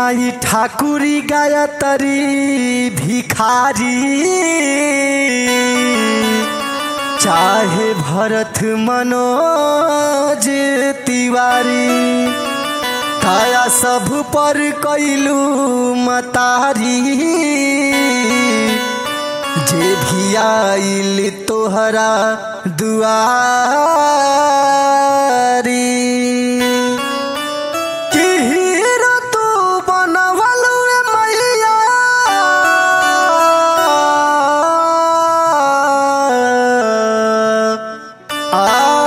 माई ठाकुरी गायत्री भिखारी चाहे भरत मनोज तिवारी काया सब पर कैलू मतारी जे भी आइल तोहरा दुआरी कि हीरो तू बनवलू रे मैया आ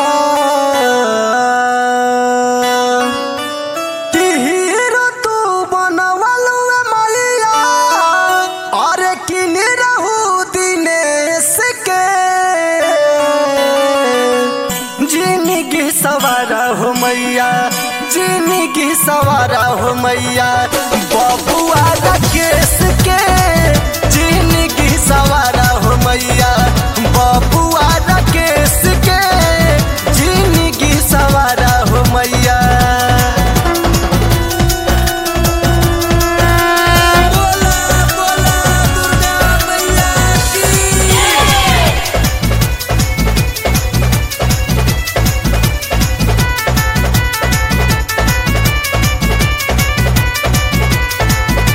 कि हीरो तू बनवलू रे मैया अरे किन रहू दिनेश के जिंदगी सवारा हो मैया जिंदगी सवारा हो मैया बबुआ राकेश के जिंदगी सवारा हो मैया बबुआ राकेश के जिंदगी सवारा हो मैया बोला बोला दुर्गा मैया की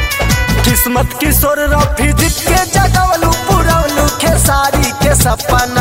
किस्मत किशोर रफी जीत के जगवलू पुरवलू खेसारी के सपना